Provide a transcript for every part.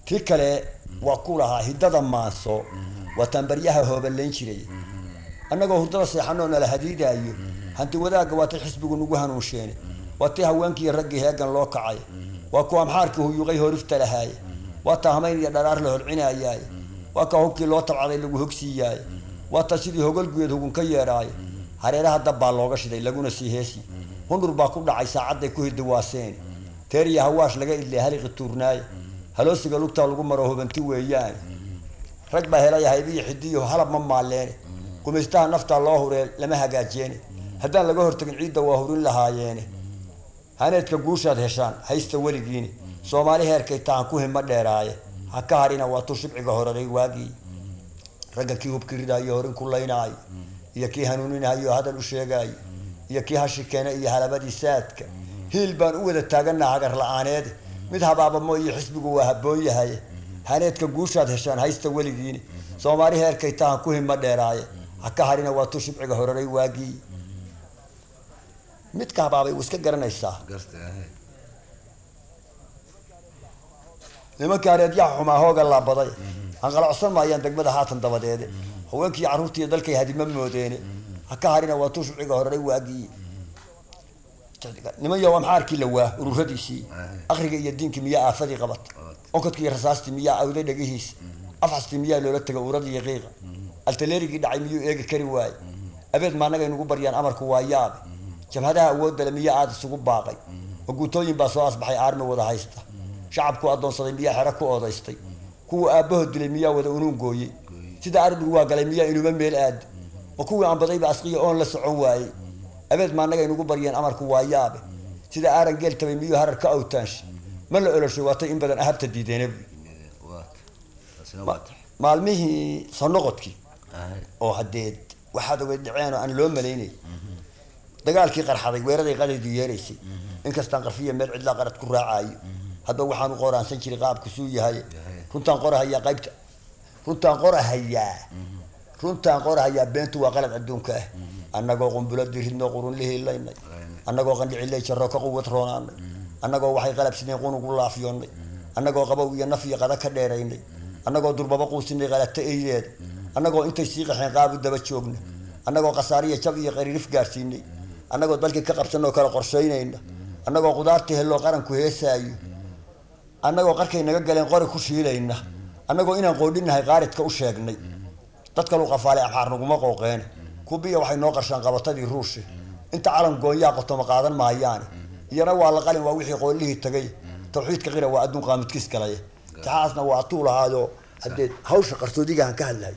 tii kale waa ku lahaa hiddada maanso waataan baryaha hoobalayn jiray annagoo hurdada seexanoo nala hadiidaayo hanti wadaagga waa tay xisbigu nagu hanuunsheene waa tii haweenkiiyo raggii heegan loo kacay waa kuwa amxaarkii huyuuqay horifta lahaaye waa taa hamayn iyo dharaar la holcinayaaye waa kaa hubkii loo tabcaday lagu hogsiiyaaye waa taa sidii hogolguyeed hugun ka yeedhaaye hareeraha dab baa looga shiday laguna sii heesi hundur baa ku dhacay saacadday ku hidiwaaseene teer iyo hawaash laga idlay haliqi tuurnaaye haloosiga lugtaa lagu maro hubanti weeyaane rag baa helaya haybiyo xidiyo halab ma maalleene gumaystaha naftaa loo huree lama hagaajeene haddaan laga hortagin ciidda waa hurin lahaayeene haneedka guushaad heshaan haysta weligiini soomaali heerkay tahan ku hima dheeraaye ha ka harina waa tuu shibciga horaray waagii ragga kii hubki ridaayo horin ku laynaayo iyo kii hanuuninahayo hadal u sheegaayo iyo kii hashi keene iyo halabadii saadka hiil baan u wada taaganaa hagar la-aaneede mid habaabamo iyo xisbigu waa habboon yahay haneedka guushaad heshaan haysta weligiini soomaali heerkay tahan ku hima dheeraaye ha ka harina waa tuu shibciga horaray waagii midka habaabay wuu iska garanaysaa nimanka hareedyaha xumaa hooga laabaday hanqalacsan maayaan degmada haatan dabadeede haweenkii carruurtiiyo dalkay hadima moodeene ha ka harina waa tuu shibciga horaray waagii niman yow amxaarkii la waa ururadiisii akriga iyo diinkii miyaa aafadii qabat onkadkii iyo rasaastii miyaa awday dhagihiisa afxastii miyaa loola taga uradii qiiqa altaleerigii dhacay miyuu eegi kari waaye abeed maanagay nugu baryaan amarku waa yaabe jabhadaha awoodale miyaa aada isugu baaqay maguutooyin baa soo asbaxay aarmi wada haysta shacabku addoonsaday miyaa xero ku oodaystay kuwa aabbahood dilay miyaa wada unuun gooyey sida arbigu waa galay miyaa inuba meel aadi ma kuwii aanbadayba asqiya oon la socon waayey abeed maanagay nugu baryeen amarku waa yaabe sida aaran geel tabay miyuu harar ka awtaanshay ma la oloshay waatay in badan ahabta diideenab maalmihii sonoqodkii oo hadeed waxaad ogeyd dhaceen oo aan loo malaynay dagaalkii qarxaday weeraday qadaydu yeeraysay inkastaan qarfiya meel cidlaa qarad ku raacaayo hadba waxaan u qoraansan jiray qaabku suu yahay runtaan qorahayaa qaybta runtaan qorahayaa runtaan qorahayaa beentu waa qalad adduunka ah annagoo qumbuladii ridnoo qurunlihii laynay annagoo qandhicilay jarro ka quwad roonaanay annagoo waxay qalabsinay qunugu laafyoonnay annagoo qabow iyo naf iyo qada ka dheeraynay annagoo durbaba quusinay qalata eydeeda annagoo intay sii qaxeen qaabu daba joogna annagoo khasaariya jab iyo qariirif gaarsiinay annagoo dalkii ka qabsanoo kala qorshaynayna annagoo qudaartii helloo qaranku heesaayo annagoo qarkay naga galeen qori ku shiilayna annagoo inaan qoodhinahay qaaridka u sheegnay dad kalu qafaalay amxaar naguma qooqeene kubiya waxay noo qarshaan qabatadii ruushi inta calan goonyaa qotoma qaadan maayaane iyana waa la qalin waa wixii qoolihii tagay tawxiidka qira waa adduun qaamidkiis galaya taxaasna waa atuu lahaayo haddee hawsha qarsoodigahan ka hadlahay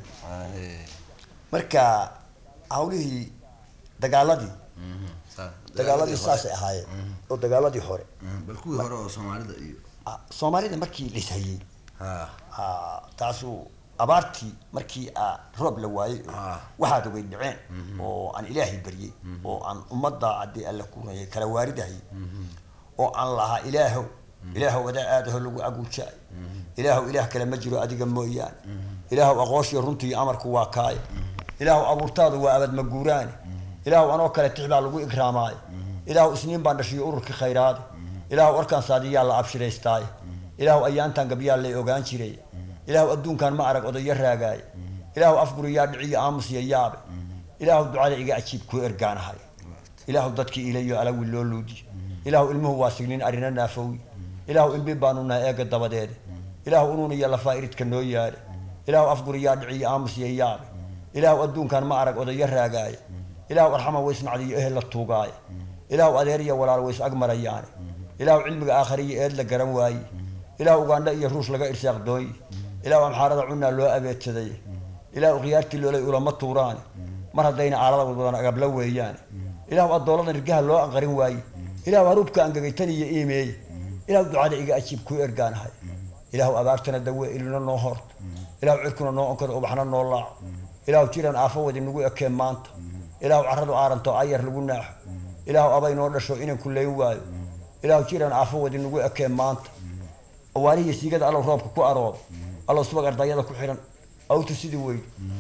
marka hawlihii dagaaladii dagaaladii saasay ahaayeen oo dagaaladii hore bal kuwii hore oo soomaalida iyo Ah, soomaalida markii lishayey ha ah, taasuu abaartii markii ah, roob la waayey Ah. waxaad ogay dhaceen oo aan ilaahay baryey oo aan ummadda haddii alla kunayay kala waaridayay oo aan lahaa ilaahow ilaahow adaa aadaho lagu aguujaay ilaahow ilaah kale ma jiro adiga mooyaane ilaahow aqooshiyo runtii amarku waa kaaya ilaahow abuurtaadu waa abad maguuraane ilaahow anoo kale tix baa lagu ikraamaayo ilaahow isniin baan dhashiyo ururkii khayraade ilaahow warkaan saadiyaa la abshiraystaaye ilaahow ayaantan gabyaa lay ogaan jiray ilaahow adduunkan ma arag odayo raagaaye ilaahow afguriyaa dhiciyo aamusiya yaabe ilaahow ducada iga ajiib kuu ergaanahay ilaahow dadkii ilayo alawi loo luudiyo ilaahow ilmuhu waa signin arina naafowi ilaahow ilmi baanu nahay eega dabadeede ilaahow unuun iyo lafaa iridka noo yaale ilaahow afguriyaa dhiciyo aamusiya yaabe ilaahow adduunkan ma arag odayo raagaaye ilaahow arxama waysnacdiyo ehel la tuugaaye ilaahow adeer iyo walaal ways agmarayaane ilaahow cilmiga aakhariyo eed la garan waaye ilaahow ugandha iyo ruush laga irsaaq doonye ilaahow amxaarada cunaa loo abeedsaday ilaahow khiyaartii loolay ulama tuuraane mar haddayna aalada wadwadan agabla weeyaane ilaahow addooladan irgaha loo anqarin waaye ilaahow haruubka angagaytan iyo iimeeye ilaahow ducada iga ajiib kuu ergaanahay ilaahow abaartana dawe ilina noo horto ilaahow cirkuna noo onkado ubaxna noo laaco ilaahow jiran aafo wadi nagu ekeen maanta ilaahow carradu aaranto ayar lagu naaxo ilaahow abay noo dhasho inan ku leyn waayo ilaahow jiran aafo wadi nagu ekeen maanta awaarihiyo siigada allow roobka ku aroodo allow subag ardayada ku xidhan awtu sidii weyn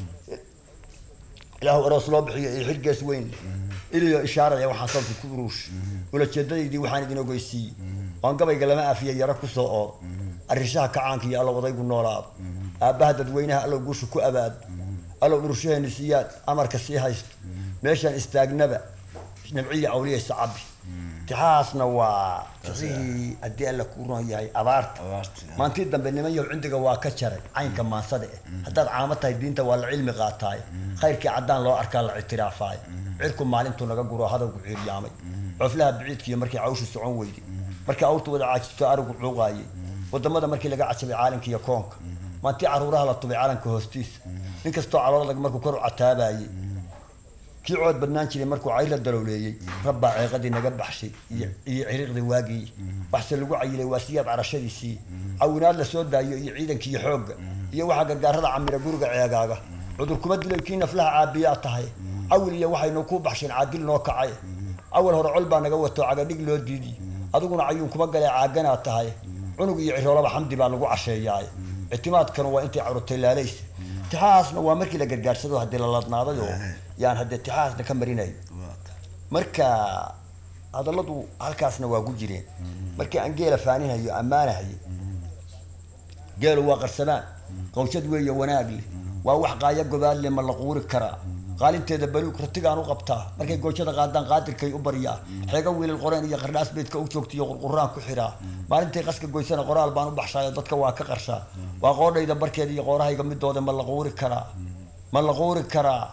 ilaahow aroos loo bixiyo iyo xilgees weyn iliyo ishaaraya waxaan salka ku uruush ulajeedadaydii waxaan idin ogeysiiyey waan gabayga lama afiya yaro kusoo oodo arrishaha kacaanka iyo allow odaygu noolaado aabbaha dadweynaha allow guusha ku abaado allow dhurshaheeni siyaad amarka sii haysto meeshaan istaagnaba nabciya awliyaysa cabi tixahaasna waa tixihii haddii alla kuu ron yahay abaarta Abaarta. maantii dambe niman yow cindiga waa ka jaray caynka maansada eh haddaad caamo tahay diinta waa la cilmi qaataay khayrkii caddaan loo arkaa la ictiraafaayo cirku maalintuu naga guro hadalku ciiryaamay coflaha biciidkiiyo markii cawshu socon weyday markii awrtu wada caajisto arigu cuuqaayay wadamada markii laga cajabay caalamka iyo koonka maantii caruuraha la tubay calanka hoostiisa nin kastoo caloolag markuu kor u cataabayay kii cood badnaan jiray markuu cayr la dalowleeyey rabbaa ceeqadii naga baxshay iyo iyo ciriiqdii waagii waxse lagu cayilay waa siyaab carashadiisii cawinaad la soo daayo iyo ciidankii iyo xoogga iyo waxaa gargaarada camira guriga ceegaaga cudur kuma dilay kii naflaha caabiyaa tahay awil iyo waxaynu ku baxsheen caadil noo kacay awal hore col baa naga wato cagadhig loo diidiy adiguna cayuun kuma galee caaganaa tahay cunug iyo ciroolaba xamdi baa lagu casheeyaay ictimaadkanu waa intay carurtay laalaysa tixahaasna waa markii la gargaarsado haddii la ladnaaday oo yaan haddee tixahaasna ka marinay marka hadalladu halkaasna waa ku jireen markii aan geela faaninayo ammaanahayo geelu waa qarsadaan qawshad weeye wanaag leh waa wax qaaya gobaad leh ma la quuri karaa qaalinteeda baluug ratigaan u qabtaa markay goojada qaadaan qaadirkay u baryaa xeega wiilal qoreen iyo qardhaas beedka u joogtiyo qurquraan ku xiraa maalintay qaska goysana qoraal baan u baxshaayo dadka waa ka qarshaa waa qoodhayda barkeeda iyo qoorahayga midooda ma la quuri karaa ma la quuri karaa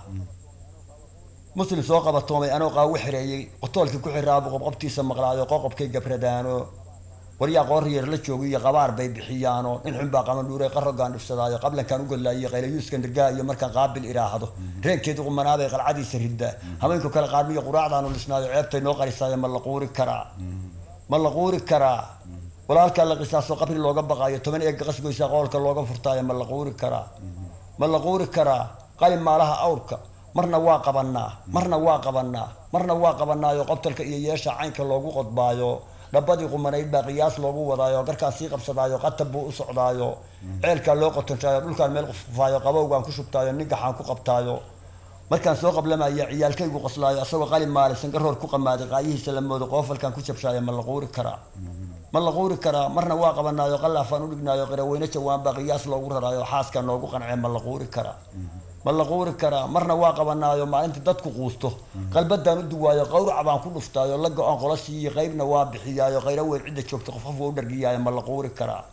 muslim soo qabatoomay anoo qaawo xireeyey qotoolkii ku xiraabu qobqobtiisa maqlaayo qoqobkay gabradaano waryaa qooryeer la joogo iyo qabaar bay bixiyaano nin xun baa qaban dhuuray qarogaan dhifsadaayo qablankaan u godlaayo qaylayuuska nirgaa iyo markaan qaabil iraahdo reenkeedu qumanaabay qalcadiisa riddaa haweenku kale qaarmiyo quraacdaanu dhisnaayo ceebtay noo qarisaayo ma la quuri karaa ma la quuri karaa walaalkaa la qisaaso qabri looga baqaayo toban eega qasgoysaa qoolka looga furtaayo ma la quuri karaa ma la quuri karaa qalin maalaha awrka marna waa qabanaa marna waa qabanaa marna waa qabanaayo qobtalka iyo yeesha caynka loogu qodbaayo dhabadii qumanayd baa qiyaas loogu wadaayo garkaan sii qabsadaayo qatab buu u socdaayo ceelkaa loo qotonshaayo dhulkaan meel qufqufaayo qabowgaan ku shubtaayo ningaxaan ku qabtaayo markaan soo qablamaya ciyaalkaygu qoslaayo asagoo qalin maale sangaroor ku qamaaday qaayihiisa la moodo qoofalkaan ku jabshaayo ma la quuri karaa ma la quuri karaa marna waa qabanaayo qallaafaan u dhignaayo qiraweyne jawaan baa qiyaas loogu raraayo xaaskaa noogu qancee ma la quuri karaa ma la quuri karaa marna waa qabanaayo maalinta dadku quusto qalbadaan u duwaayo qawrac baan ku dhuftaayo la go-aan qola siiye qaybna waa bixiyaayo qayro weyn cidda joogta qof qof waa u dhargiyaayo ma la quuri karaa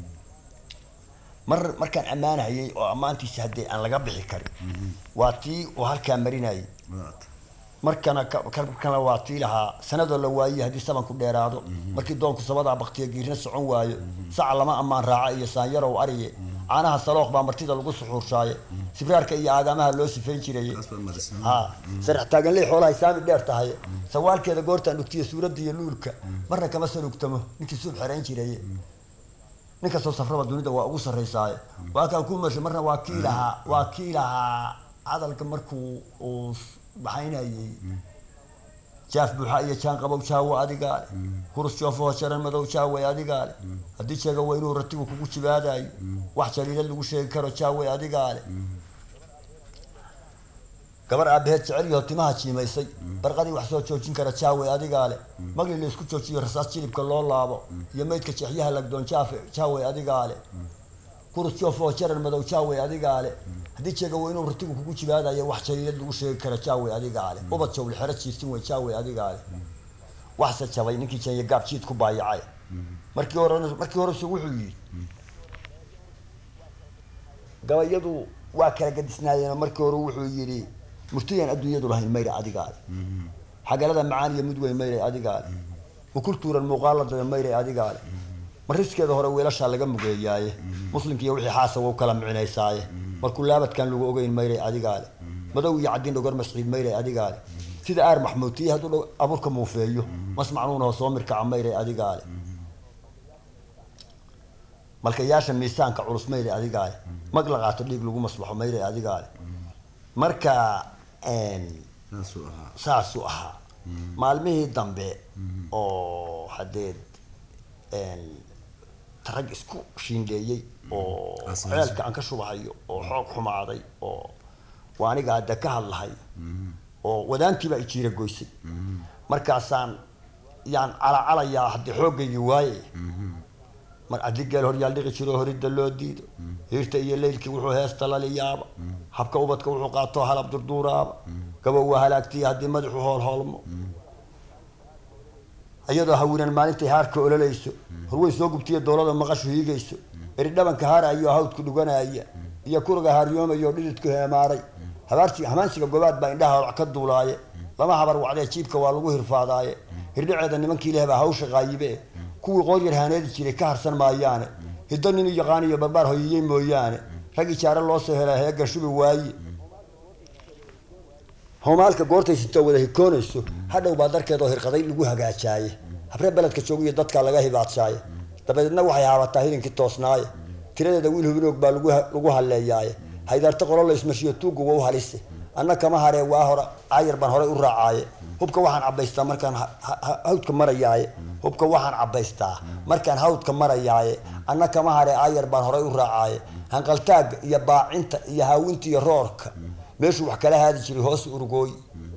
mar markaan ammaanahayay oo ammaantiisa haddii aan laga bixi karin waa tii oo halkaa marinayay markana kana waa tii lahaa sanadoo la waayey haddii sabanku dheeraado markii doonku sabadaa baktiya giirna socon waayo saca lama ammaan raaca iyo saanyarow ariye caanaha salooq baa martida lagu suxuurshaaye sibraarka iyo aagaamaha loo sifayn jiraye ha sarax taaganley xoolahay saami dheer tahay sawaalkeeda goortaan dhugtiyo suuradda iyo luulka marna kama salugtamo ninkii suub xerayn jiraye nin kastoo safraba dunida waa ugu sarraysaaye waa kaan ku mashay marna waa kii lahaa waa kii lahaa hadalka markuu uu baxaynayay jaaf buuxa iyo jaan qabow jaawo adigaa le hurus joofoo jaran madow jaaway adigaa le haddii jeega weynuu ratigu kugu jibaadayo wax jaliila lagu sheegi karo jaaway adigaa le gabar aabaheed jecel yaho timaha jiimaysay barqadii wax soo joojin kara jaaway adigaa le magli la isku joojiyo rasaas jilibka loo laabo iyo maydka jeexyaha lagdoon jaafe jaaway adigaa le kurus joofoo jaran madow jaaway adigaa le haddii jeega weynuu ratigu kugu jibaadayo wax jaliilad lagu sheegi kara jaaway adigaa le ubad jawli xero jiirsin wey jaaway adigaa le waxse jabay ninkii jenya gaab jiid ku baayacay markii hore markii horesu wuxuu yidhi gabayadu waa kala gadisnaayeen markii hore wuxuu yidhi murtiyaan adduunyadu lahayn mayra adigaa le xagalada macaan iyo mid weyn mayray adigaa le ukultuuran muuqaalada mayray adigaa le mariskeeda hore weelashaa laga mugeeyaaye muslimkiiyo wixii xaasa wau kala micinaysaaye markuu laabadkan lagu ogeyn mayray adigaa le madow iyo caddiin dhogor masciid mayray adigaa le sida aar maxmuutiye hadduu abuurka muufeeyo masmacnuunahoo soo mirkaca mayray adigaa le malkayaasha miisaanka culus mayray adigaa le mag la qaato dhiig lagu maslaxo mayray adigaa le marka saasuu ahaa maalmihii dambe oo hadeed rag isku shiindheeyey oo ceelka aan ka shubahayo oo xoog xumaaday oo waa aniga hadda ka hadlahay oo wadaantiibaa ijiira goysay markaasaan yaan calacalayaa haddii xooggaygii waaye mar haddii geel horyaal dhiqi jiro horidda loo diido hiirta iyo leylkii wuxuu heesta laliyaaba habka ubadka wuxuu qaatoo halab durduuraaba gabow waa halaagtiya haddii madaxu hoolhoolmo iyadoo hawinan maalintay haarka ololayso horwey soo gubtiya doolada maqashu hiigayso eri dhabanka haarayo hawdku dhuganaya iyo kuriga haaryoomayo dhididku heemaaray habaarti hamaansiga gobaad baa indhaha holac ka duulaaye lama habar wacdee jiibka waa lagu hirfaadaaye hirdhaceeda nimankii leh baa hawsha qaayibe kuwii qooryar haaneedi jiray ka harsan maayaane hiddo nin u yaqaan iyo barbaar hoyiyey mooyaane rag ijaare loo soo helaa heega shubi waaye homaalka goortay sintoo wada hikoonayso hadhow baa darkeedoo hirqaday lagu hagaajaaye habree beledka joogiyo dadka laga hibaadsaaye dabadeedna waxay haabataa hilinkii toosnaaye tiradeeda wiil hubinoog baa lagu lagu halleeyaaye haydaarta qolo la ismashiyo tuugga waa u halise anna kama haree waa hora caayar baan horay u raacaaye hubka waxaan cabaystaa markaan ha- ha- ha- hawdka marayaaye hubka waxaan cabaystaa markaan hawdka marayaaye anna kama haree caayar baan horay u raacaaye hanqaltaagga iyo baacinta iyo haawinta iyo roorka meeshuu wax kala haadi jiray hoos urugooy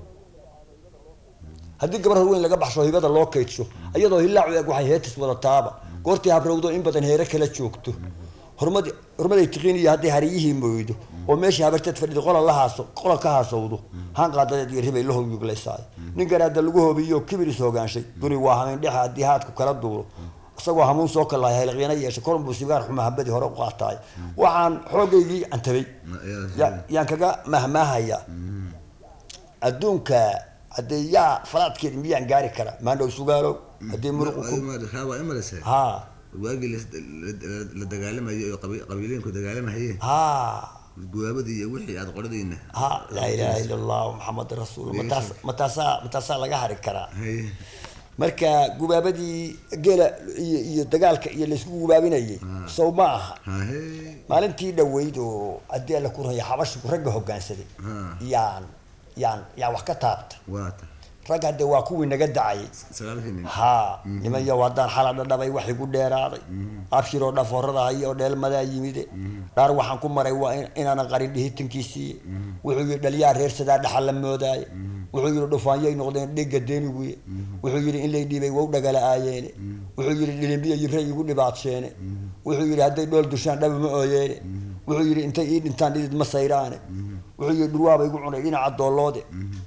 haddii gabar horweyn laga baxsho hibada loo kaydsho iyadoo hilaacu eg waxay heetis wadataaba goortii habrowdo in badan heere kala joogto hormadi hormaday tiqiin iyo hadday hariyihii mooydo oo meeshii habarteed fadhido qola la haaso qola ka haasowdo hanqaadadeed iyo ribay la hoyuglaysaay nin garaada lagu hobiyo kibir is hogaanshay duni waa hamin dhexa haddii haadku kala duulo isagoo hamuun soo kalahay hayliqyana yeeshay kolunbuu sigaar xuma habadii hore u qaataay waxaan xoogaygii antabay ya- yaan kaga mahmaahayaa adduunka haddee yaa falaadkeeda miyaan gaari karaa maandhow sugaalow haddii muruqu ku waa imalese ha waagii la- la- la dagaalamayo oo qabi- qabiilooyinku dagaalamayeen ha guwaabadii iyo wixii aad qoradayna ha laa ilaaha ila allah maxamed rasuul mataas mataasaa mataasaa laga hari karaa haye marka gubaabadii geela iyo iyo dagaalka iyo laysku gubaabinayay sow ma aha hahe maalintii dhaweyd oo haddii alla ku raya xabashigu ragga hoggaansaday Ha. yaan yaan yaan wax ka taabta waata rag hadde waa kuwii naga dacayay sagaalkii nin haa niman yo haddaan xala dhadhabay wax igu dheeraaday abshiroo dhafoorada haya oo dheelmadaa yimide dhaar waxaan ku maray waa in- inaanan qarin dhihitankiisiiye wuxuu yidhi dhaliyaa reersadaa dhaxal la moodaaye wuxuu yidhi dhufaanyay noqdeen dhega deeniguye wuxuu yidhi in lay dhiibay wow dhagala aayeene wuxuu yidhi dhilimbiya yibray igu dhibaadsheene wuxuu yidhi hadday dhool dushaan dhaba ma ooyeene wuxuu yidhi intay ii dhintaan dhidid ma sayraane wuxuu yidhi dhurwaaba igu cunay dhinaca dooloode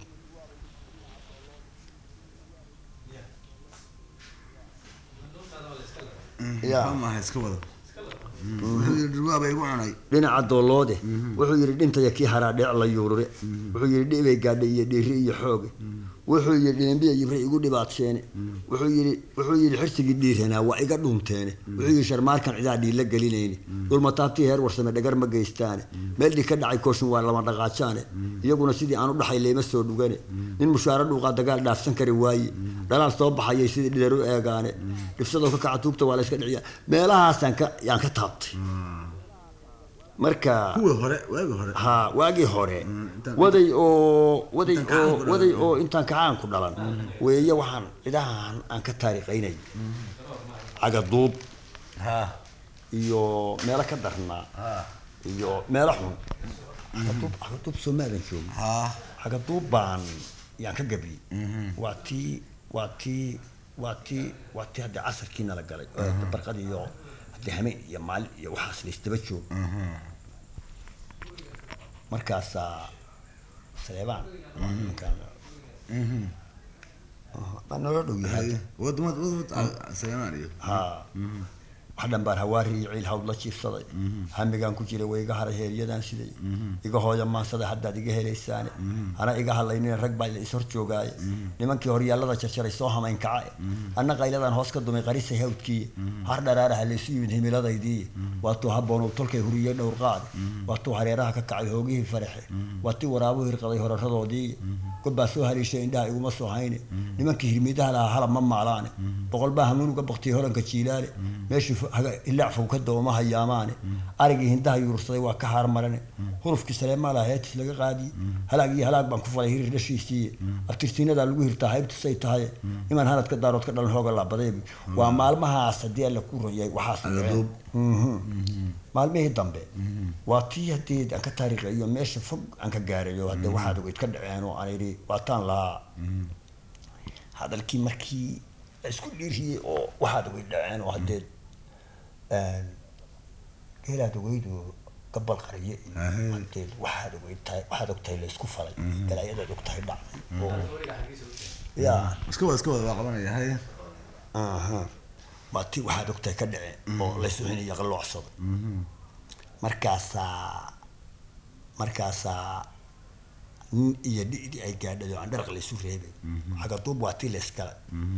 Ya. ma aha iska wada wuxuu yidhi dhurwaaba igu cunay dhinaca dooloode wuxuu yidhi dhintaya kii haraa dheec la yuurure wuxuu yidhi dhibay gaadhay iyo dhiiri iyo xooge wuxuu yidhi dhilimbiya yibre igu dhibaadsheene wuxuu yidhi wuxuu yidhi xirsigii dhiiranaa waa iga dhuunteene wuxuu yidhi sharmaarkan cidaa dhiila gelinayne dhulmataabtii heer warsame dhagar ma geystaane meel dhig ka dhacay kooshin waa lama dhaqaajaane iyaguna sidii aan u dhaxay leema soo dhugane nin mushaaro dhuuqaa dagaal dhaafsan kari waaye dhalaal soo baxayay sidii dhidar u eegaane dhibsadoo ka kaca tuugta waa la iska dhiciya meelahaasaan ka yaan ka taabtay marka kuwii hore waagii hore ha waagii hore intaan- waday oo waday intaan oo kacaan ku dhalan. waday oo intaan kacaan ku dhalan weeye waxaan idahan aan ka taariikhaynay cagaduub ha iyo meelo ka darnaa ha iyo meelo xun cagaduub cagaduub soomaadan joogin ha cagaduub baan yaan ka gabliyey waa tii waa tii waa tii waa tii haddii casarkiina la galay oo barqad iyo haddii hameen iyo maalin iyo waxaas la isdaba joogo markaasaa saleebaan ninkaan baa noola dhow yahay haye wad wad wad wad Salmaan iyo ha wax dhan baan hawaari iyo ciil hawd la jiifsaday hamigaan ku jiray way iga haray heeryadan siday iga hooya maansada haddaad iga helaysaane hana iga hadlaynina rag baa la is hor joogaaye nimankii horyaallada jarjaray soo hamayn kacae anna qayladan hoos ka dumay qarisay hawdkiiye har dharaaraha laysu yimid himiladaydii waatuu habboon uu tolkay huriyey dhowr qaade waatuu hareeraha ka kacay hoogihii faraxe waatii waraabuhu hirqaday horaradoodii gobbaa soo haliishay indhaha iguma soo hayne nimankii hirmidaha lahaa halab ma maalaane boqol baa hamuunuga baktiyay horanka jiilaale meeshii fo- haga- ilaac fow ka dawama hayaamaane arigii hindaha yuursaday waa ka haarmarane hurufkii saleemaala heetis laga qaadiye halaag iyo halaag baan ku falay hirir dhashiisiiye abtirsiinadaa lagu hirtaa haybtu say tahay imaan hanadka daarood ka dhalan hooga laabadayb waa maalmahaas haddii alla ku ronyay waxaas Agaduub. Mhm. maalmihii dambe waa tii haddii aan ka taariikhayo meesha fog aan ka gaarayo haddee waxaad ogeyd ka dhaceen oo aan idhi waataan lahaa hadalkii markii la isku dhiiriyey oo waxaad ogeyd dhaceen oo haddee geelaad ogeydu gabal qariye iyo Ahe. hadeed waxaad ogeyd tahay waxaad ogtahay laysku falay galaayadaad ogtahay dhacday oo ya iska wada iska wada waa qabanaya haya aha waa ti waxaad ogtahay ka dhace oo laysuxinayo qalloocsaday markaasaa markaasaa nin iyo dhidi ay gaadhay oo aan dharaq laysu reebay xagaduub waa tii layskala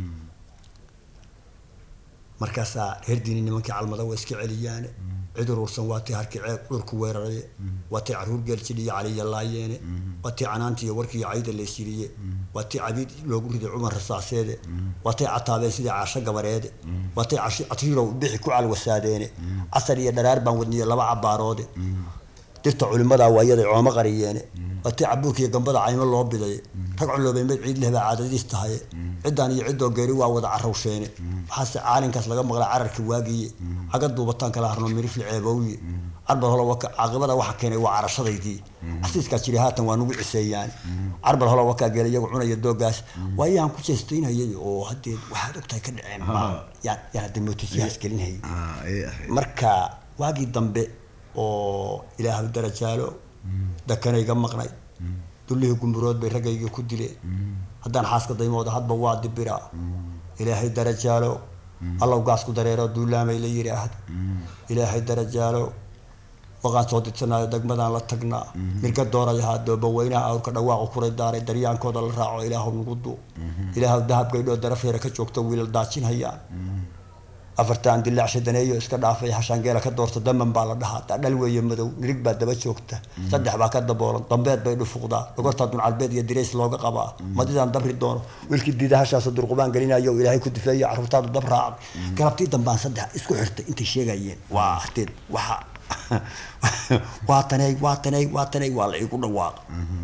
markaasaa reer diini nimankii calmada waa iska celiyaane cid urursan waa tii harkii ceeb dhulku weeraraye waa tii caruur geeljidhiyo caliya laayeene waa tii canaantiiyo warkiiyo cayda laysyiriye waa tii cabiid loogu riday cumar rasaaseede waa tay cataabeen sidii caasho gabareede waa tay cashi- catiirow bixi ku calwasaadeene casar iyo dharaar baan wadniye laba cabaaroode dirta culimadaa waayaday coomo qariyeene waa tii cabuurka iyo gambada caymo loo bidaye rag culoobay mid ciid leh baa caadadiis tahaye ciddaan iyo ciddoo geeri waa wada carrawsheene waxaase caalinkaas laga maqlay cararka waagiye caga duubataan kala harno mirifli ceebowye carbar holo waka caaqibada waxa keenay waa carashadaydii casiiskaa jiri haatan waa nugu ciseeyaan carbar holo wakaa geela iyagu cunaya doogaas waayaan ku jeestaynayay oo haddee waxaad ogtahay ka dhaceen ma yaan yaan hadda mootisyahaas gelinhayay ah ayay ahayd marka waagii dambe oo ilaahu darajaalo dakanayga maqnay dullihii gumburood bay raggaygii ku dileen haddaan xaaska daymooda hadba waa dibiraa ilaahay darajaalo allow gaasku dareero duulaamay la yidhaahdo ilaahay darajaalo waqaan soo didsanaayo degmadaan la tagnaa mirga doorayahaa dooba weynaha awrka dhawaaqu kuray daaray daryaankooda la raaco ilaahu nagu duu ilaahu dahabgaydhoo darafeera ka joogta wiilal daajinhayaan afartaan dilaacsha daneeyo iska dhaafay hashaangeela ka doorta daman baa la dhahaa dhal weeye madow nirig baa daba joogta saddex baa ka daboolan dambeed bay dhufuqdaa dhogortaa duncalbeed iyo dirays looga qabaa madidaan dabri doono wiilkii diida hashaas durqubaan gelinayo oo ilaahay ku difeeyo carruurtaadu dab raacday galabtii dambaan saddex isku xirtay intay sheegayeen waa ahdeed waxa waa taney waa taney waa taney waa la igu dhawaaqa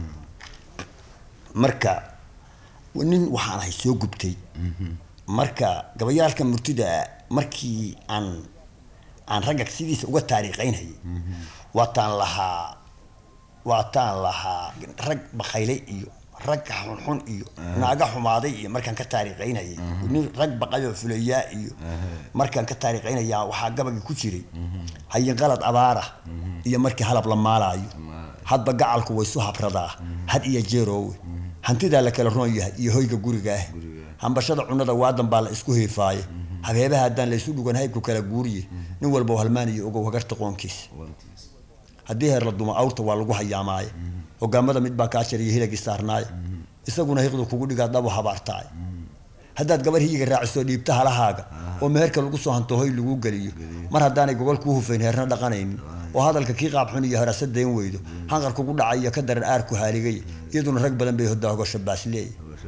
marka nin waxaan ahay soo gubtay marka gabayaalka murtida markii aan aan ragga sidiisa uga taariikhaynayay waataan lahaa waataan lahaa rag bakayle iyo rag xunxun iyo naaga xumaaday iyo markaan ka taariikhaynayay nin rag baqayoo fulayaa iyo markaan ka taariikhaynaya waxaa gabagii ku jiray hayin qalad abaara iyo markii halab la maalaayo hadba gacalku waysu habradaa had iyo jeeroowe hantidaa la kala roon yahay iyo hoyga gurigaah hambashada cunada waadan baa la isku heefaaye habeebaha haddaan laysu dhugan haybku kala guuriye nin walba halmaaniyo ogow hagarta qoonkiisa haddii heer la dumo awrta waa lagu hayaamaaye hogaamada mid baa kaa jariya hilagii saarnaaye isaguna hiqdu kugu dhigaa dhabu habaartaaye haddaad gabar hiyiga raaciso dhiibta halahaaga oo meherka lagu soo hanto hoy lagu geliyo mar haddaanay gogol kuu hufayn heerna dhaqanaynin oo hadalka kii qaabxun iyo harasa dayn weydo hanqar kugu dhacay iyo ka daran aarku haaligay iyaduna rag badan bay hodaa hogasho baasleey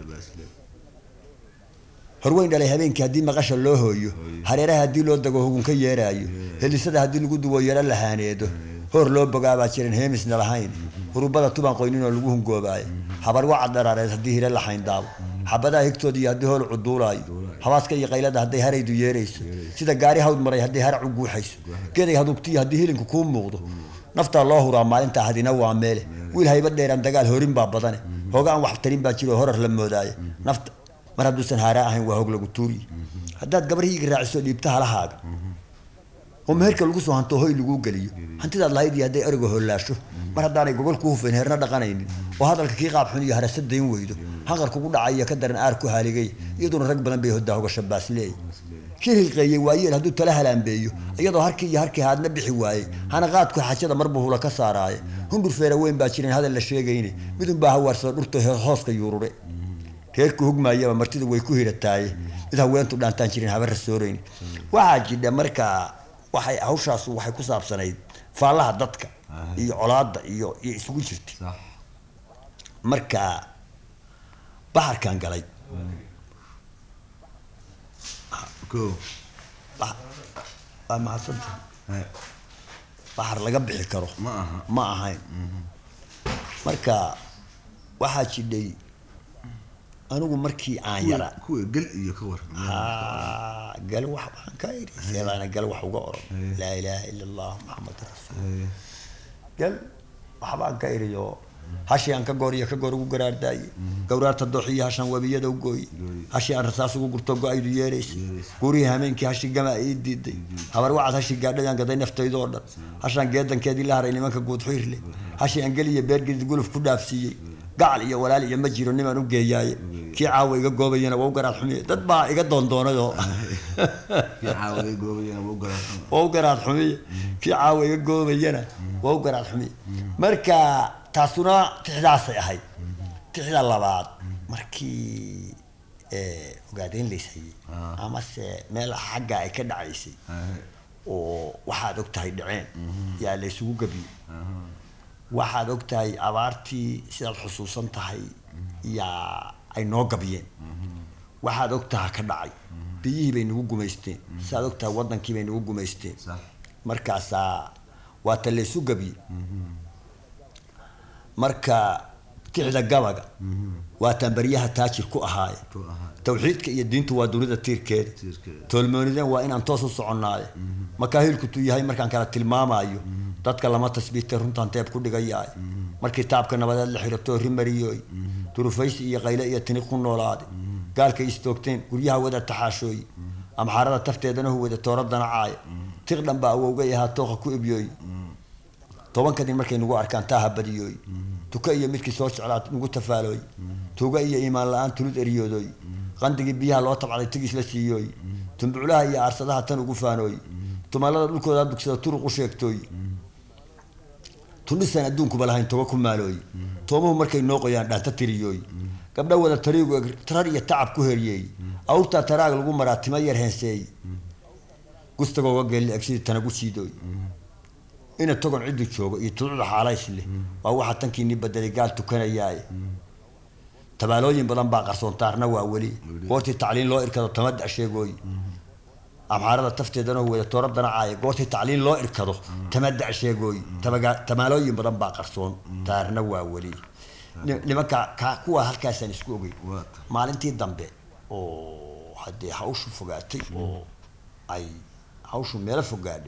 horweyn dhalay habeenkii haddii maqasha loo hooyo hareeraha haddii loo dago hugun ka yeeraayo helisada haddii lagu duwo yaro lahaaneedo hoor loo bogaabaa jiran heemisna lahayn hurubada tubaan qoynin oo lagu hungoobaayo habar wacad dharaareed haddii hire lahayn daabo xabadaha higtooda iyo haddii hool cuduulaayo habaaska iyo qaylada hadday haraydu yeerayso sida gaari hawd maray haddii harac u guuxayso geeday hadugtiyo haddii hilinku kuu muuqdo naftaa loo huraa maalintaa hadina waa meele wiil hayba dheeraan dagaal horin baa badane hooga aan wax tarin baa jiro horar la moodaaye nafta mar hadduusan haaraa ahayn waa hog lagu tuuriye haddaad gabar hiiga raaciso dhiibta halahaaga oo meherka lagu soo hanto hoy laguu geliyo hantidaad lahayd iyo hadday eriga hollaasho mar haddaanay gogol ku hufayn heerna dhaqanaynin oo hadalka kii qaab xun iyo harasa dayn weydo hanqar kugu dhacay iyo ka daran aar ku haaligay iyaduna rag badan bay hodaa hogasho baasleey shir hilqeeyey waayeel hadduu tala halaambeeyo iyadoo harkii iyo harkii haadna bixi waayey hana qaadku xajada marbu hula ka saaraaye hundur feera weyn baa jiran hadal la sheegayne midunbaa hawaarsada dhurta hooska yuurure reerku hugmaayaba martidu way ku hirataaye mid haweentu dhaantaan jirin haba rasooreyn waxaa jidha markaa waxay hawshaas waxay ku saabsanayd faallaha dadka iyo colaadda iyo iyo isugu jirtay صح marka baxarkan galay كو bax- waa mahadsantahay هاي baxar laga bixi karo ما أها ma ahayn marka waxaa jidhay anigu markii aan yara كو قل إيو كور haa gal wax baan ka iri seedaana gal wax uga oran laa ilaaha ila allah maxamed rasuul gal waxbaan ka iriyo hashii aan ka goor iyo ka goor ugu garaardaaye gawraarta dooxiyo hashaan webiyada u gooye hashii aan rasaas ugu gurto go-aydu yeeraysa guurihii hameenkii hashii gama ii diiday habar wacad hashii gaadhayaan gaday naftaydoo dhan hashaan geedankeedii la haray nimanka guudxiir leh hashii aan geliya beergedid guluf ku dhaafsiiyey gacal iyo walaal iyo ma jiro nimaan u geeyaaye kii caawa iga goobayana waa u garaad xumiye dad baa iga doondoonayoo kii caawaday goobayana wuu garaadsan waa u garaad xumiye kii caawa iga goobayana waa u garaad xumiye marka taasuna tixdaasay ahayd tixda labaad markii eh, ogaadeyn layshayey Ah. amase meel xagga ay ka dhacaysay oo waxaad og tahay dhaceen yaa laysugu gabiyey waxaad og tahay abaartii sidaad xusuusan tahay yaa ay noo gabiyeen waxaad og taha ka dhacay biyihii bay nagu gumaysteen sidaad og tahay waddankii bay nagu gumaysteen sax markaasaa waa ta laysu gabiyey marka kicda gabaga waa taan baryaha taajir ku ahaaye ku ahaa tawxiidka iyo diintu waa dunida tiirkeeda Tiirkeeda. toolmoonideen waa inaan toos u soconnaaye makaahilkutu yahay markaan kala tilmaamaayo dadka lama tasbiitay runtaan teeb ku dhigayaay markii taabka nabadeed la xirato rimariyooy durufaysi iyo qayle iyo tini ku noolaade gaalkay istoogteen guryaha wada taxaashooy amxaarada tafteedana huwada tooradana caaya tiq dhan baa awowgay ahaa tooqa ku ibyooy tobanka nin markay nagu arkaan taaha badiyooy tuka iyo midkii soo jeclaa nagu tafaalooy tuuga iyo iimaan la-aan tulud eriyoodoy qandigii biyaha loo tabcday tigis la siiyooy tumbuclaha iyo aarsadaha tan ugu faanooy tumalada dhulkooda dugsada turuq u sheegtooy tundhisaan adduunkuba lahayn toga ku maalooy toomuhu markay noo qoyaan dhaanta tiriyooy gabdha wada tariigu eg tarar iyo tacab ku heryeey awrtaa taraag lagu maraa tima yar heenseey gustagooga geelli eg sidii tanagu siidooy ina togon ciddu joogo iyo tuducda xaalays leh waa waxa tankiinii badelay gaal tukanayaaye tabaalooyin badan baa qarsoontaarna waa weli goortii tacliin loo irkado tamada sheegooy amxaarada tafteedana wada tooradana caaya goortii tacliin loo irkado tamada sheegooy tabaga- tamaalooyin badan baa qarsoon taarna waa weli Ni- nimanka ka- kuwa halkaasaan isku ogey Waa. maalintii dambe oo haddee hawshu fogaatay oo ay hawshu meelo fogaadhay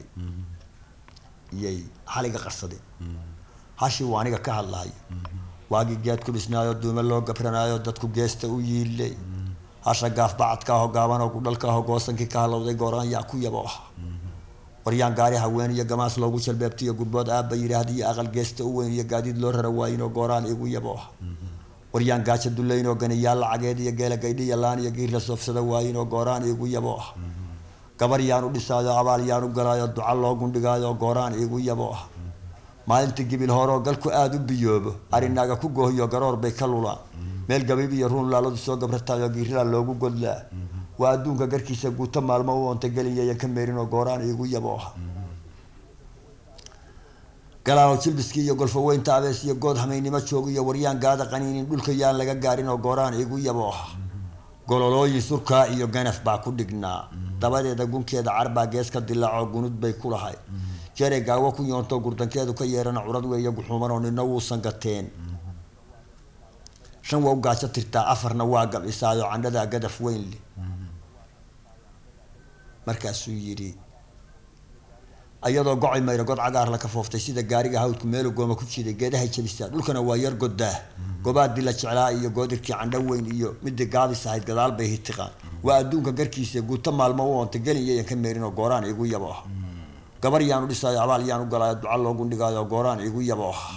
iyay xaliga qarsadeen hashii waa aniga ka hadlahayo waagii geed ku dhisnaayo duume loo gabranaayo dadku geesta u yiilay hasha gaaf bacadka aho gaaban oo gudhalka aho goosankii ka halowday gooraan yaa ku yabo ah waryaan gaari haween iyo gamaas loogu jalbeebtiyo gurbood aabba yidhaahda iyo aqal geesta u weyn iyo gaadiid loo rara waayin oo gooraan igu yabo ah waryaan gaaja dullayn oo ganiyaal lacageed iyo geela gaydhiya laan iyo giir la soofsada waayin oo gooraan igu yabo ah gabar yaan u dhisaayo abaal yaan u galaayo duca loo gundhigaayo gooraan igu yabo ah maalinta gibil horeoo galku aada u biyoobo arinaaga ku goohiyo garoor bay ka lulaan meel gabiib iyo ruun laaladu soo gabratayo giirila loogu godlaa waa adduunka garkiisa guuto maalmo u onta gelinyayan ka meerin oo gooraan igu yabo ah galaalo jilbiskii iyo golfo weynta abees iyo good hamaynimo joog iyo waryaan gaada qaniinin dhulka yaan laga gaarin oo gooraan igu yabo ah gololooyin surkaa iyo ganaf baa ku dhignaa dabadeeda gunkeeda carbaa gees ka dilaaco gunud bay ku lahay jere gaawo ku yoonto gurdankeedu ka yeerana curad weeya guxuuman oo nina wuusan gateen shan waa u gaajo tirtaa afarna waa gabcisaayo candhadaa gadaf weyn leh markaasuu yidhi ayadoo gocay mayra god cagaar la kafooftay sida gaariga hawdku meelu gooma ku jiiday geedahay jabisaa dhulkana waa yar godaa gobaadii la jeclaa iyo goodirkii candho weyn iyo midii gaabis ahayd gadaal bay hitiqaan waa adduunka garkiisa guuto maalmo u oonta gelin yayan ka meerin oo gooraan igu yabo ah gabar yaanu dhisaayo abaal yaanu galaayo duca loogu dhigaayo gooraan igu yabo ah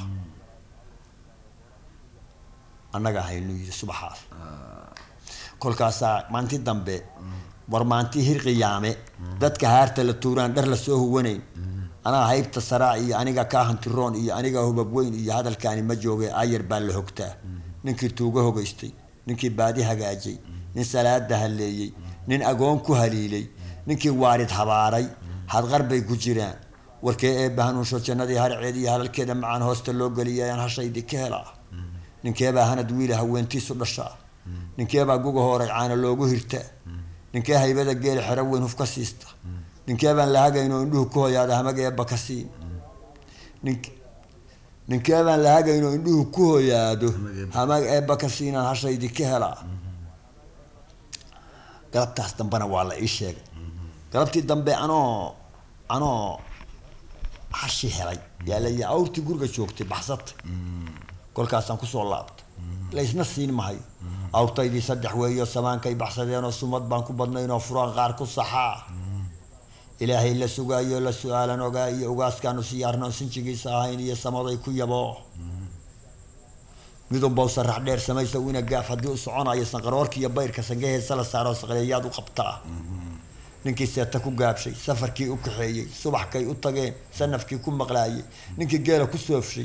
annaga haynu yidhi subaxaas kolkaasaa maanti dambe war maanti hir qiyaame dadka haarta la tuuraan dhar lasoo huwanayn anaa haybta saraa iyo aniga kaa hantiroon iyo aniga hubab weyn iyo hadalkaani ma jooge ayar baa la hogtaa ninkii tuugo hogaystay ninkii baadi hagaajay nin salaada halleeyey nin agoon ku haliilay ninkii waarid habaaray hadqar bay ku jiraan warkee eebba hanuunsho jannadii harceed iyo halalkeeda macaan hoosta loo geliyay ayaan hashaydii ka helaa ninkeebaa hanad wiila haweentiisu dhashaa ninkeebaa guga hooray caana loogu hirtaa ninkee haybada geeli xero weyn huf ka siista ninkeebaan la hagayn oo indhuhu ku hoyaada hamag eebba ka siin nink ninkeebaan la hagayn oo indhuhu ku hoyaado hamag eebba ka siinaan hashaydii ka helaa galabtaas dambena waa la ii sheegay galabtii dambe anoo anoo hashi helay yaa la awrtii guriga joogtay baxsatay kolkaasaan kusoo laabtay laysna siin mahayo awrtaydii saddex weeyo samaankay baxsadeenoo sumad baan ku badnaynoo furaan qaar ku saxaa ilaahay la sugaayo la su-aalan ogaa iyo ugaaskaanu siyaarno sinjigiisa ahayn iyo samaday ku yaboo midunbow sarax dheer samaysa wina gaaf haddii u soconayo sanqaroorka iyo bayrka sangaheesa la saaro saqleeyaad u qabtaa ninkii seeta ku gaabshay safarkii u kaxeeyey subaxkay u tageen sanafkii ku maqlaayey ninkii geela ku soofshay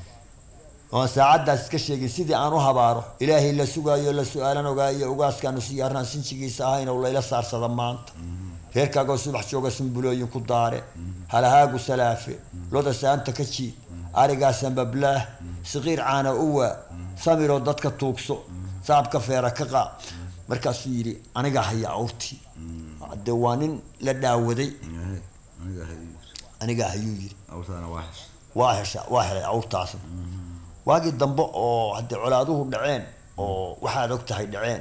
oon saacaddaas iska sheegin sidii aan u habaaro ilaahay la sugaayo la su-aalan ogaa iyo ugaaskaanu siyaarnaan sinjigiisa ahayn oo layla saarsada maanta reerkaagoo subax jooga sumbulooyin ku daare halahaagu salaafe loda saanta ka jiid arigaasa mablaah siqiir caana uwaa samiroo dadka tuugso saabka feera ka qaab markaasuu yidhi aniga haya awrtii de waa nin la dhaawaday aniga hay aniga hayuu yidhi awrtaana waa xes waa hesha waa helay awrtaasna waagii dambe oo haddee colaaduhu dhaceen oo waxaad og tahay dhaceen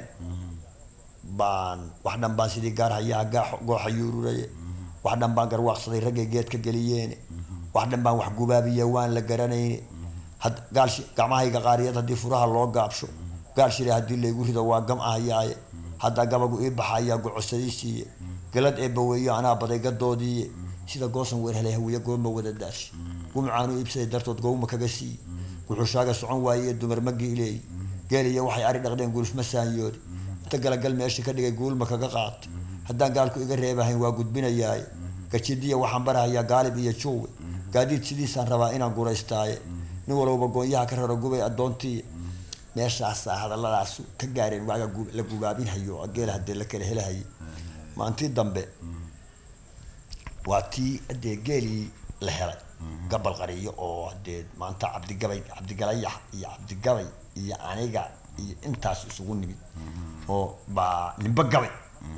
baan wax dhan baan sidii gaar hayaa gaa- gooxa yuururaye wax dhan baan garwaaqsaday raggay geedka geliyeene wax dhan baan wax gubaabiye waan la garanayne had gaalshi gacmahayga qaariyad haddii furaha loo gaabsho gaal shire haddii laygu rido waa gam ahayaaye haddaa gabagu ii baxayaa gocosadiisiiye galad eebba weeyo anaa baday gadoodiiye sida goosan weer helay hawiye gooma wada daashi gumcaanu iibsaday dartood gowma kaga siiye wuxuushaaga socon waaye dumar ma giileey geeliyo waxay ari dhaqdeen gulufma saanyoodi inta galagal meesha ka dhigay guulma kaga qaatay haddaan gaalku iga reebahayn waa gudbinayaaye gajidiya waxaan barahayaa gaalib iyo juuwe gaadiid sidiisaan rabaa inaan guraystaaye nin walowba goonyaha ka raro gubay addoontii meeshaasaa hadalladaasu ka gaareen waaga gu- la gubaabinhayo oo geela hadee la kala helahayay maantii dambe waa tii hadee geelii la helay gabal qariyo oo hadee maanta cabdigabay cabdigalayax iyo cabdigabay iyo aniga iyo intaas isugu nimid oo baa nimba gabay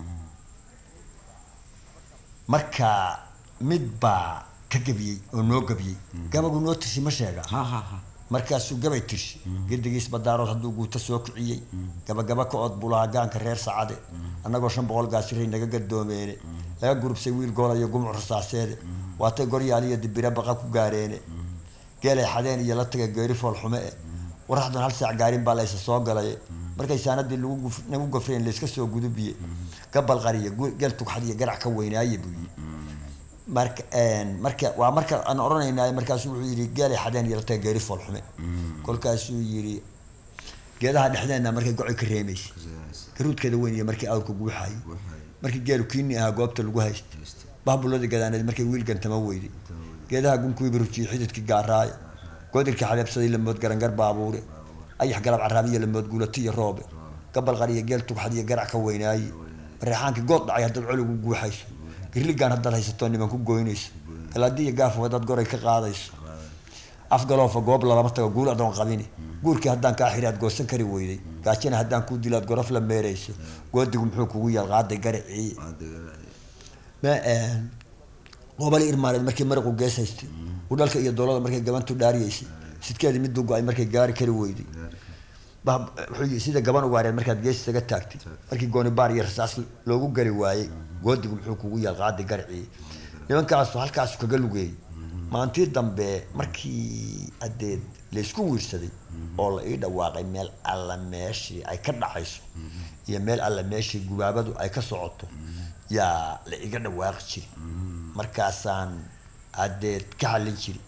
marka mid baa ka gabiyey oo noo gabiyey gabagu noo tirsi ma sheega ha ha ha markaasuu gabay tirshi gedigiis badaarood hadduu guuto soo kiciyey gabagaba ka ood bulaha gaanka reer sacade annagoo shan boqol gaasiray naga gadoomeene laga gurubsay wiil goolayo gumuc rasaaseede waatay goryaal iyo dibire baqa ku gaareene geelay xadeen iyo la taga geeri foolxume e waraxdan hal saac gaarin baa laysa soo galaye markay saanadii lagu guf- nagu gafreen layska soo gudubiye gabal qariye gu- geel tugxad iyo garac ka weynaaye buu yii marka marka waa marka aan odhanaynaa markaasuu wuxuu yidhi geelay xadeen iyo la taga geeri foolxume kolkaasuu yidhi geedaha dhexdeenna markay gocoy ka reemaysa garuudkeeda weyn iyo markii awrka guuxayay markii geelu kiini ahaa goobta lagu haysta bahbulada gadaaneed markay wiil gantama weyday geedaha gunkuwii barujiye xididkii gaaraaye goodirkii xabeebsaday lamood garangar baabuure ayax galab caraabiyo lamood guulati iyo roobe gabal qariyo geel tugxad iyo garac ka weynaaye mareexaankii good dhacay haddaad coligu guuxayso girligaan haddaad haysato niman ku goynayso galaadi iyo gaafo haddaad goray ka qaadayso afgaloofa goob lalama tago guul adoon qabini guurkii haddaan kaa xiri aad goosan kari weyday gaajina haddaan kuu dilo aad gorof la meerayso goodigu muxuu kugu yaal qaaday garacii ma qobali irmaaneed markii maraqu gees haystay udhalka iyo doolada markay gabantu dhaariyeysay sidkeedii miduu go-ay markay gaari kari weyday bah- wuxuu yii sida gaban ugaareed markaad gees isaga taagtay markii gooni baar iyo rasaas loogu gari waayey goodigu muxuu kugu yaal qaaday garacii nimankaasu halkaasu kaga lugeeyey maantii dambe markii adeed laysku wiirsaday oo la ii dhawaaqay meel alla meeshii ay ka dhacayso iyo meel alla meeshii gubaabadu ay ka socoto yaa la iga dhawaaqi jiri markaasaan adeed ka hallin jiri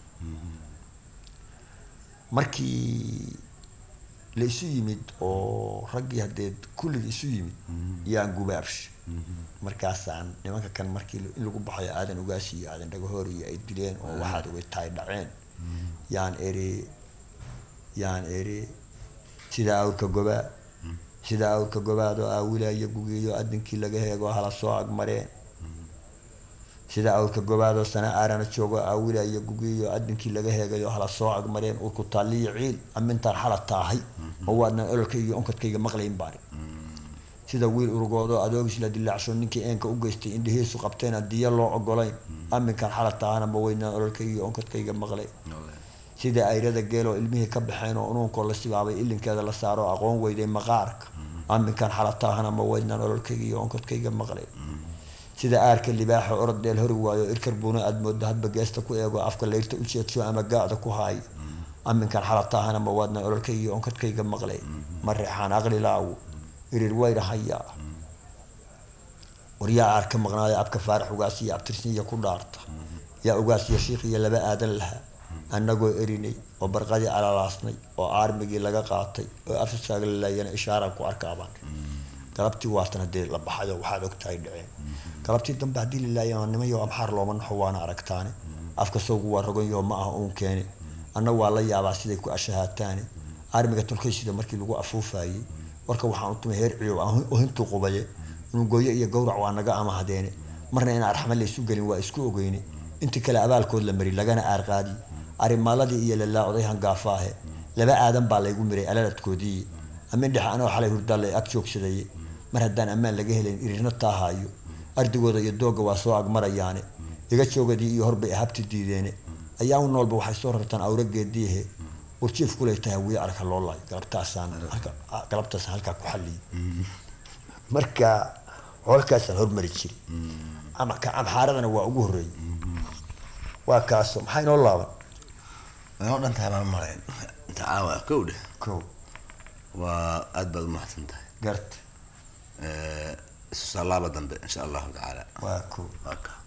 markii la isu yimid oo raggii hadeed kulligii isu yimid yaan gubaabsha markaasaan nimanka kan markii in lagu baxayo aadan ugaasi iyo aadan dhagahoor iyo ay dileen oo waxaad uga tahay dhaceen yaan eri yaan eri sida awrka gobaa sida awrka gobaadoo aawilaya gugiyo adinkii laga heego hala soo agmareen sida awrka gobaadoo sana aarana joogo aawilaya gugiyo adinkii laga heegayo hala soo agmareen urku taaliyo ciil amintaan xala taahay oo waadnan ololkayga iyo onkadkayga maqlayn baari sida wiil urugoodoo adoogis la dilaacsho ninkii eenka u geystay indhihiisu qabteen aan diya loo ogolayn aminkaan xala taahana ma weynaan ololkayga iyo onkadkayga maqlay sida ayrada geeloo ilmihii ka baxeen oo unuunkoo la sibaabay ilinkeeda la saaro aqoon weyday maqaarka aminkaan xala taahana ma weynaan ololkayga iyo onkadkayga maqlay sida aarka libaaxa orod dheel hori waayo irkar buuna aad moodo hadba geesta ku eego afka layrta u jeedsho ama gaacda ku haayo aminkan xalataahana ma waadna ololkayga iyo onkadkayga maqlay ma reexaan aqli laawo irir wayra hayaa waryaa aar ka maqnaaya abka faarax ugaas iyo abtirsinya ku dhaarta yaa ugaas iyo shiikh iyo laba aadan lahaa annagoo erinay oo barqadii alalaasnay oo aarmigii laga qaatay oo afsaaga la laayana ishaaraan ku arkaabaan galabtii waatan hadee la baxayo waxaad ogtahay dhaceen galabtii dambe haddii la laayana nimayo amxaar looma naxo waana aragtaane afka soogu waa roganyaho ma aha uun keene anna waa la yaabaa siday ku ashahaataane aarmiga tolkaysida markii lagu afuufayey warka waxaan u tumay heer ciyow oo hintuu qubaye nungooyo iyo gowrac waa naga amahadeene marna in arxama laysu gelin waa isku ogeyne intii kale abaalkood la mari lagana aarqaadi arimaaladii iyo lalaa oday hangaafaahe laba aadan baa laygu miray alaladkoodii amin dhexe anoo xalay hurdaalla ag joogsadaye mar haddaan ammaan laga helayn irirna taahaayo ardigooda iyo doogga waa soo agmarayaane iga joogadii iyo horbay ahabti diideene ayaamu noolba waxay soo rartaan awrageediihe warjiif kulay tahay wiya arka loo laayo galabtaasaan galabtaasaan halkaa ku xalliyay marka xoolkaasaan hormari jiray ama ka amxaaradana waa ugu horreeyey waa kaaso maxaa inoo laaban inoo dhan tahay baan marayn inta caawa kow dheh ko waa aad baad umahadsan tahay garta isu salaaba dambe insha allahu tacaala waa ko waa ka